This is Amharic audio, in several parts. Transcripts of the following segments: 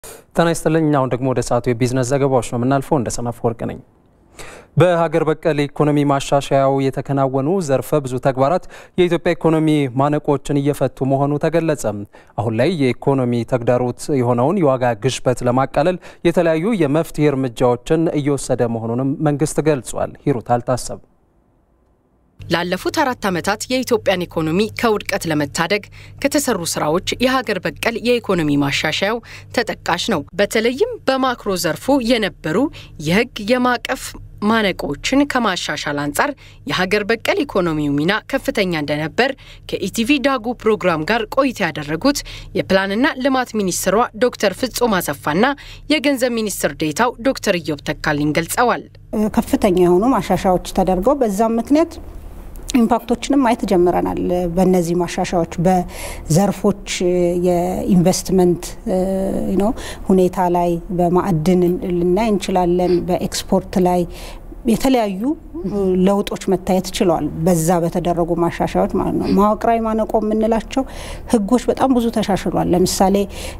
ጤና ይስጥልኝ። አሁን ደግሞ ወደ ሰዓቱ የቢዝነስ ዘገባዎች ነው የምናልፈው። እንደ ሰናፍ ወርቅ ነኝ። በሀገር በቀል ኢኮኖሚ ማሻሻያው የተከናወኑ ዘርፈ ብዙ ተግባራት የኢትዮጵያ ኢኮኖሚ ማነቆችን እየፈቱ መሆኑ ተገለጸ። አሁን ላይ የኢኮኖሚ ተግዳሮት የሆነውን የዋጋ ግሽበት ለማቃለል የተለያዩ የመፍትሄ እርምጃዎችን እየወሰደ መሆኑንም መንግስት ገልጿል። ሂሩት አልታሰብ ላለፉት አራት ዓመታት የኢትዮጵያን ኢኮኖሚ ከውድቀት ለመታደግ ከተሰሩ ስራዎች የሀገር በቀል የኢኮኖሚ ማሻሻያው ተጠቃሽ ነው። በተለይም በማክሮ ዘርፉ የነበሩ የሕግ የማዕቀፍ ማነቆችን ከማሻሻል አንጻር የሀገር በቀል ኢኮኖሚው ሚና ከፍተኛ እንደነበር ከኢቲቪ ዳጉ ፕሮግራም ጋር ቆይታ ያደረጉት የፕላንና ልማት ሚኒስትሯ ዶክተር ፍጹም አሰፋና የገንዘብ ሚኒስትር ዴታው ዶክተር ኢዮብ ተካልኝ ገልጸዋል። ከፍተኛ የሆኑ ማሻሻያዎች ተደርገው በዛም ምክንያት ኢምፓክቶችንም ማየት ጀምረናል። በእነዚህ ማሻሻያዎች በዘርፎች የኢንቨስትመንት ነው ሁኔታ ላይ በማዕድን ልናይ እንችላለን። በኤክስፖርት ላይ የተለያዩ ለውጦች መታየት ችለዋል። በዛ በተደረጉ ማሻሻያዎች ማለት ነው። መዋቅራዊ ማነቆ የምንላቸው ህጎች በጣም ብዙ ተሻሽሏል። ለምሳሌ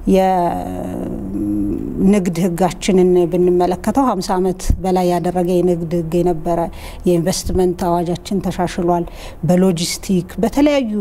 የንግድ ህጋችንን ብንመለከተው ሀምሳ ዓመት በላይ ያደረገ የንግድ ህግ የነበረ የኢንቨስትመንት አዋጃችን ተሻሽሏል። በሎጂስቲክ በተለያዩ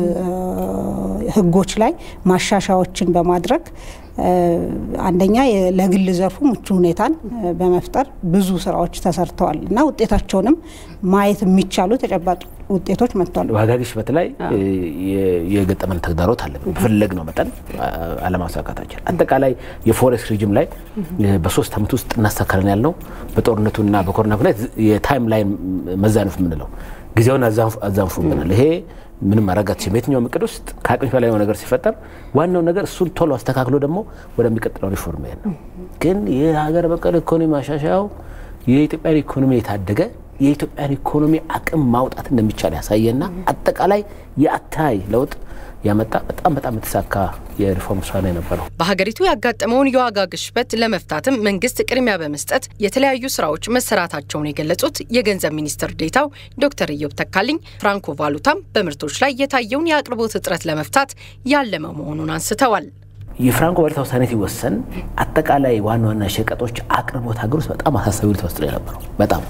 ህጎች ላይ ማሻሻያዎችን በማድረግ አንደኛ ለግል ዘርፉ ምቹ ሁኔታን በመፍጠር ብዙ ስራዎች ተሰርተዋል እና ውጤታቸውንም ማየት የሚቻሉ ተጨባጭ ውጤቶች መጥተዋል። ዋጋ ግሽበት ላይ የገጠመን ተግዳሮት አለ። በፈለግነው መጠን አለማሳካታችን አጠቃላይ የፎሬክስ ሪጅም ላይ በሶስት ዓመት ውስጥ እናሳካለን ያልነው በጦርነቱና በኮሮና ምክንያት የታይም ላይን መዛነፍ የምንለው ጊዜውን አዛንፉብናል። ይሄ ምንም ማረጋት ሲም የትኛውም እቅድ ውስጥ ከአቅምሽ በላይ የሆነ ነገር ሲፈጠር ዋናው ነገር እሱን ቶሎ አስተካክሎ ደግሞ ወደሚቀጥለው ሪፎርም መሄድ ነው። ግን የሀገር በቀል ኢኮኖሚ ማሻሻያው የኢትዮጵያን ኢኮኖሚ የታደገ የኢትዮጵያን ኢኮኖሚ አቅም ማውጣት እንደሚቻል ያሳየና አጠቃላይ የአታይ ለውጥ ያመጣ በጣም በጣም የተሳካ የሪፎርም ስራ ነው የነበረው። በሀገሪቱ ያጋጠመውን የዋጋ ግሽበት ለመፍታትም መንግስት ቅድሚያ በመስጠት የተለያዩ ስራዎች መሰራታቸውን የገለጹት የገንዘብ ሚኒስትር ዴታው ዶክተር ኢዮብ ተካልኝ ፍራንኮ ቫሉታም በምርቶች ላይ የታየውን የአቅርቦት እጥረት ለመፍታት ያለመ መሆኑን አንስተዋል። የፍራንኮ ቫሉታ ውሳኔ ሲወሰን አጠቃላይ ዋና ዋና ሸቀጦች አቅርቦት ሀገር ውስጥ በጣም አሳሳቢ ሁኔታ ውስጥ ነው የነበረው። በጣም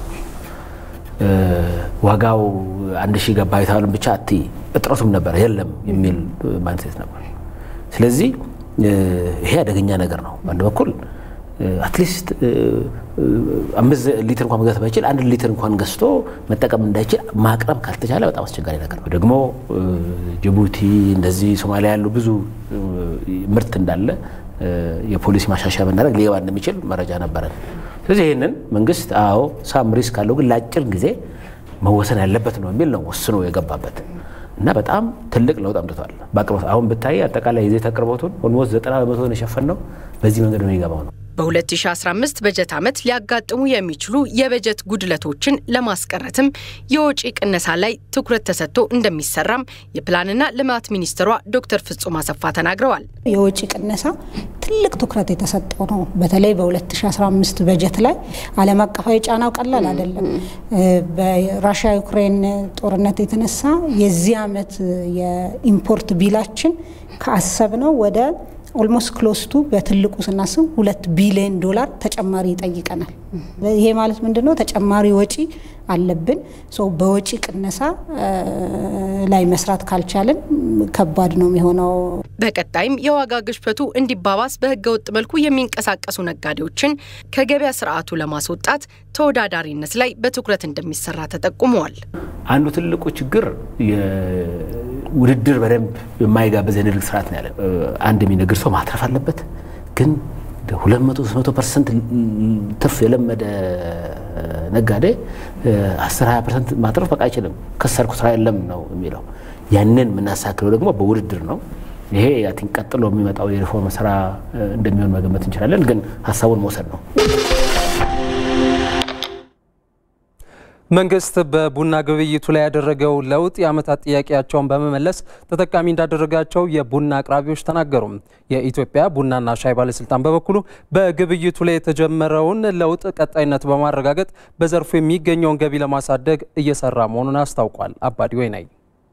ዋጋው አንድ ሺህ ገባ የተባለን ብቻ አት እጥረቱም ነበር የለም የሚል ማንሴት ነበር። ስለዚህ ይሄ አደገኛ ነገር ነው። በአንድ በኩል አትሊስት አምስት ሊትር እንኳን መግዛት ባይችል አንድ ሊትር እንኳን ገዝቶ መጠቀም እንዳይችል ማቅረብ ካልተቻለ በጣም አስቸጋሪ ነገር ነው። ደግሞ ጅቡቲ እንደዚህ ሶማሊያ ያሉ ብዙ ምርት እንዳለ የፖሊሲ ማሻሻያ ብናደርግ ሊገባ እንደሚችል መረጃ ነበረን። ስለዚህ ይህንን መንግስት አዎ ሳም ሪስክ አለው ግን ለአጭር ጊዜ መወሰን ያለበት ነው የሚል ነው ወስኖ የገባበት እና በጣም ትልቅ ለውጥ አምጥቷል በአቅርቦት። አሁን ብታይ አጠቃላይ የዘይት አቅርቦቱን ኦልሞስት ዘጠና በመቶ የሸፈን ነው በዚህ መንገድ ነው የሚገባው ነው። በ2015 በጀት ዓመት ሊያጋጥሙ የሚችሉ የበጀት ጉድለቶችን ለማስቀረትም የወጪ ቅነሳ ላይ ትኩረት ተሰጥቶ እንደሚሰራም የፕላንና ልማት ሚኒስትሯ ዶክተር ፍጹም አሰፋ ተናግረዋል። የወጪ ቅነሳ ትልቅ ትኩረት የተሰጠው ነው። በተለይ በ2015 በጀት ላይ ዓለም አቀፋዊ ጫናው ቀላል አይደለም። በራሽያ ዩክሬን ጦርነት የተነሳ የዚህ ዓመት የኢምፖርት ቢላችን ከአሰብነው ወደ ኦልሞስት ክሎስቱ በትልቁ ስናስብ ሁለት ቢሊዮን ዶላር ተጨማሪ ይጠይቀናል። ይሄ ማለት ምንድን ነው? ተጨማሪ ወጪ አለብን። በወጪ ቅነሳ ላይ መስራት ካልቻልን ከባድ ነው የሚሆነው። በቀጣይም የዋጋ ግሽበቱ እንዲባባስ በህገ ወጥ መልኩ የሚንቀሳቀሱ ነጋዴዎችን ከገበያ ስርዓቱ ለማስወጣት ተወዳዳሪነት ላይ በትኩረት እንደሚሰራ ተጠቁመዋል። አንዱ ትልቁ ችግር ውድድር በደንብ የማይጋበዝ የንግድ ስርዓት ነው ያለን። አንድ የሚነግድ ሰው ማትረፍ አለበት። ግን ሁለት መቶ ሶስት መቶ ፐርሰንት ትርፍ የለመደ ነጋዴ አስር ሀያ ፐርሰንት ማትረፍ በቃ አይችልም። ከሰርኩ ስራ የለም ነው የሚለው። ያንን የምናሳክለው ደግሞ በውድድር ነው። ይሄ ያቲን ቀጥሎ የሚመጣው የሪፎርም ስራ እንደሚሆን መገመት እንችላለን። ግን ሀሳቡን መውሰድ ነው። መንግስት በቡና ግብይቱ ላይ ያደረገው ለውጥ የዓመታት ጥያቄያቸውን በመመለስ ተጠቃሚ እንዳደረጋቸው የቡና አቅራቢዎች ተናገሩ። የኢትዮጵያ ቡናና ሻይ ባለስልጣን በበኩሉ በግብይቱ ላይ የተጀመረውን ለውጥ ቀጣይነት በማረጋገጥ በዘርፉ የሚገኘውን ገቢ ለማሳደግ እየሰራ መሆኑን አስታውቋል። አባዲ ወይናይ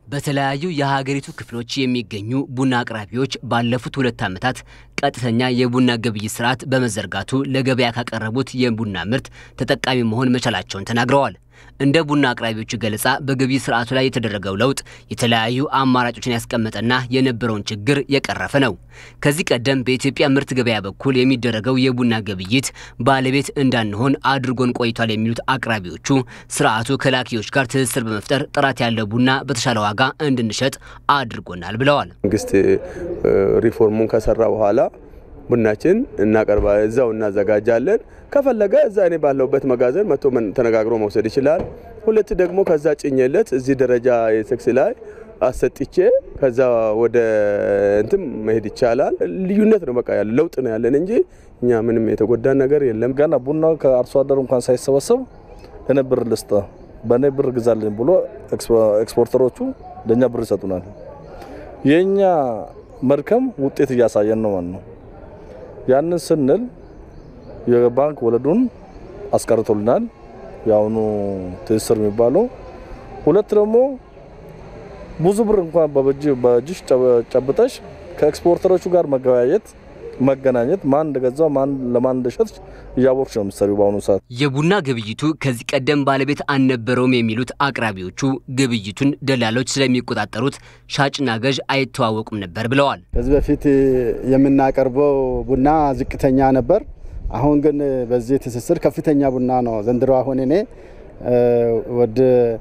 በተለያዩ የሀገሪቱ ክፍሎች የሚገኙ ቡና አቅራቢዎች ባለፉት ሁለት ዓመታት ቀጥተኛ የቡና ግብይት ስርዓት በመዘርጋቱ ለገበያ ካቀረቡት የቡና ምርት ተጠቃሚ መሆን መቻላቸውን ተናግረዋል። እንደ ቡና አቅራቢዎቹ ገለጻ በግብይት ስርዓቱ ላይ የተደረገው ለውጥ የተለያዩ አማራጮችን ያስቀመጠና የነበረውን ችግር የቀረፈ ነው። ከዚህ ቀደም በኢትዮጵያ ምርት ገበያ በኩል የሚደረገው የቡና ግብይት ባለቤት እንዳንሆን አድርጎን ቆይቷል የሚሉት አቅራቢዎቹ ስርዓቱ ከላኪዎች ጋር ትስስር በመፍጠር ጥራት ያለው ቡና በተሻለ ዋጋ እንድንሸጥ አድርጎናል ብለዋል። መንግስት ሪፎርሙን ከሰራ በኋላ ቡናችን እናቀርባ እዛው እናዘጋጃለን። ከፈለገ እዛ እኔ ባለሁበት መጋዘን መጥቶ ተነጋግሮ መውሰድ ይችላል። ሁለት ደግሞ ከዛ ጭኜለት እዚህ ደረጃ የቴክስ ላይ አሰጥቼ ከዛ ወደ እንትን መሄድ ይቻላል። ልዩነት ነው በቃ ያለ ለውጥ ነው ያለን እንጂ እኛ ምንም የተጎዳን ነገር የለም። ገና ቡናው ከአርሶ አደሩ እንኳን ሳይሰበሰብ እኔ ብር ልስጥ በእኔ ብር ግዛልኝ ብሎ ኤክስፖርተሮቹ ለእኛ ብር ይሰጡናል። የእኛ መድከም ውጤት እያሳየን ነው ማለት ነው። ያንን ስንል የባንክ ወለዱን አስቀርቶልናል። የአሁኑ ትስስር የሚባለው ሁለት ደግሞ ብዙ ብር እንኳን በእጅሽ ጨብጠሽ ከኤክስፖርተሮቹ ጋር መገበያየት መገናኘት ማን እንደገዛው ማን ለማን እንደሸጥ እያወቅሽ ነው የምትሰሪው በአሁኑ ሰዓት። የቡና ግብይቱ ከዚህ ቀደም ባለቤት አልነበረውም የሚሉት አቅራቢዎቹ ግብይቱን ደላሎች ስለሚቆጣጠሩት ሻጭና ገዥ አይተዋወቁም ነበር ብለዋል። ከዚህ በፊት የምናቀርበው ቡና ዝቅተኛ ነበር። አሁን ግን በዚህ ትስስር ከፍተኛ ቡና ነው ዘንድሮ። አሁን እኔ ወደ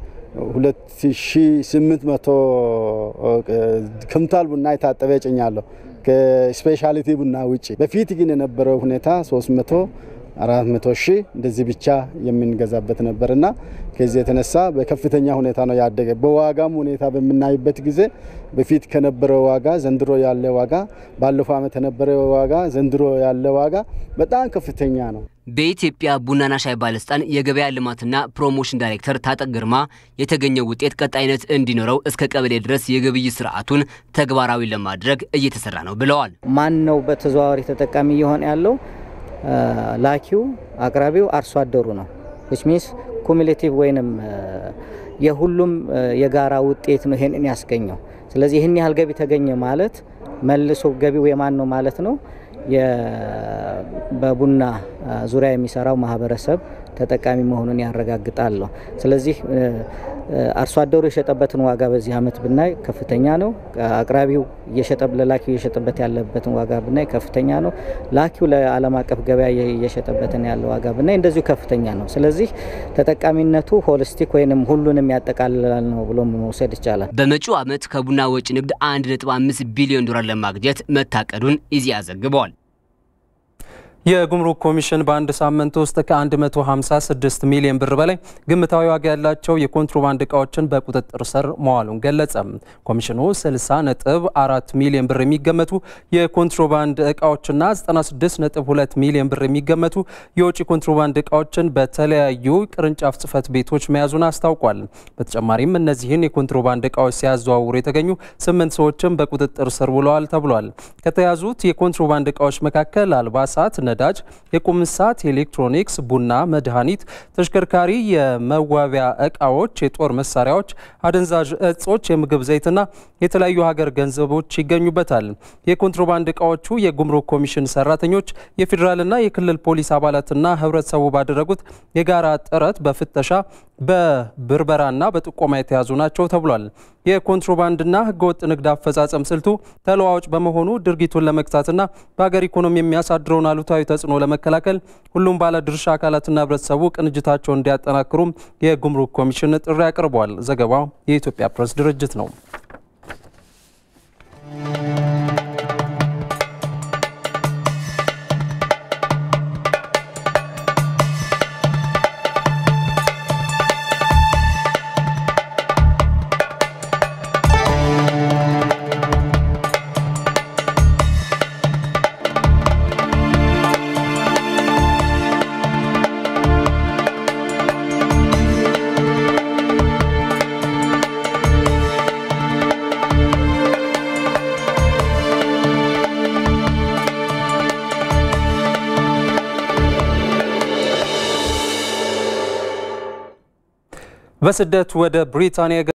2800 ኩንታል ቡና የታጠበ ጭኛለሁ ከስፔሻሊቲ ቡና ውጭ። በፊት ግን የነበረው ሁኔታ 300 400 ሺህ እንደዚህ ብቻ የምንገዛበት ነበር እና ከዚህ የተነሳ በከፍተኛ ሁኔታ ነው ያደገ። በዋጋም ሁኔታ በምናይበት ጊዜ በፊት ከነበረው ዋጋ ዘንድሮ ያለ ዋጋ፣ ባለፈው ዓመት የነበረ ዋጋ ዘንድሮ ያለ ዋጋ በጣም ከፍተኛ ነው። በኢትዮጵያ ቡናና ሻይ ባለስልጣን የገበያ ልማትና ፕሮሞሽን ዳይሬክተር ታጠቅ ግርማ የተገኘው ውጤት ቀጣይነት እንዲኖረው እስከ ቀበሌ ድረስ የግብይት ስርዓቱን ተግባራዊ ለማድረግ እየተሰራ ነው ብለዋል። ማን ነው በተዘዋዋሪ ተጠቃሚ እየሆነ ያለው? ላኪው አቅራቢው አርሶ አደሩ ነው። ዊች ሚንስ ኩሙሌቲቭ ወይንም የሁሉም የጋራ ውጤት ነው ይሄንን ያስገኘው። ስለዚህ ይህን ያህል ገቢ ተገኘ ማለት መልሶ ገቢው የማን ነው ማለት ነው? በቡና ዙሪያ የሚሰራው ማህበረሰብ ተጠቃሚ መሆኑን ያረጋግጣለሁ። ስለዚህ አርሶ አደሩ የሸጠበትን ዋጋ በዚህ ዓመት ብናይ ከፍተኛ ነው። አቅራቢው ለላኪው እየሸጠበት ያለበትን ዋጋ ብናይ ከፍተኛ ነው። ላኪው ለዓለም አቀፍ ገበያ እየሸጠበትን ያለ ዋጋ ብናይ እንደዚሁ ከፍተኛ ነው። ስለዚህ ተጠቃሚነቱ ሆሊስቲክ ወይንም ሁሉንም ያጠቃልላል ነው ብሎ መውሰድ ይቻላል። በመጪው ዓመት ከቡና ወጪ ንግድ 1.5 ቢሊዮን ዶላር ለማግኘት መታቀዱን ኢዜአ ዘግቧል። የጉምሩክ ኮሚሽን በአንድ ሳምንት ውስጥ ከ156 ሚሊዮን ብር በላይ ግምታዊ ዋጋ ያላቸው የኮንትሮባንድ እቃዎችን በቁጥጥር ስር መዋሉን ገለጸ። ኮሚሽኑ 60 ነጥብ 4 ሚሊዮን ብር የሚገመቱ የኮንትሮባንድ እቃዎችና 96 ነጥብ 2 ሚሊዮን ብር የሚገመቱ የውጭ ኮንትሮባንድ እቃዎችን በተለያዩ ቅርንጫፍ ጽህፈት ቤቶች መያዙን አስታውቋል። በተጨማሪም እነዚህን የኮንትሮባንድ እቃዎች ሲያዘዋውሩ የተገኙ ስምንት ሰዎችም በቁጥጥር ስር ውለዋል ተብሏል። ከተያዙት የኮንትሮባንድ እቃዎች መካከል አልባሳት ነዳጅ፣ የቁም ሰዓት፣ ኤሌክትሮኒክስ፣ ቡና፣ መድኃኒት፣ ተሽከርካሪ፣ የመዋቢያ እቃዎች፣ የጦር መሳሪያዎች፣ አደንዛዥ እጾች፣ የምግብ ዘይትና የተለያዩ ሀገር ገንዘቦች ይገኙበታል። የኮንትሮባንድ እቃዎቹ የጉምሩክ ኮሚሽን ሰራተኞች፣ የፌዴራልና የክልል ፖሊስ አባላትና ህብረተሰቡ ባደረጉት የጋራ ጥረት በፍተሻ በብርበራና በጥቆማ የተያዙ ናቸው ተብሏል። የኮንትሮባንድና ህገወጥ ንግድ አፈጻጸም ስልቱ ተለዋዋጭ በመሆኑ ድርጊቱን ለመግታትና በሀገር ኢኮኖሚ የሚያሳድረውን አሉታዊ ተጽዕኖ ለመከላከል ሁሉም ባለድርሻ አካላትና ህብረተሰቡ ቅንጅታቸውን እንዲያጠናክሩም የጉምሩክ ኮሚሽን ጥሪ አቅርቧል። ዘገባው የኢትዮጵያ ፕሬስ ድርጅት ነው። በስደት ወደ ብሪታንያ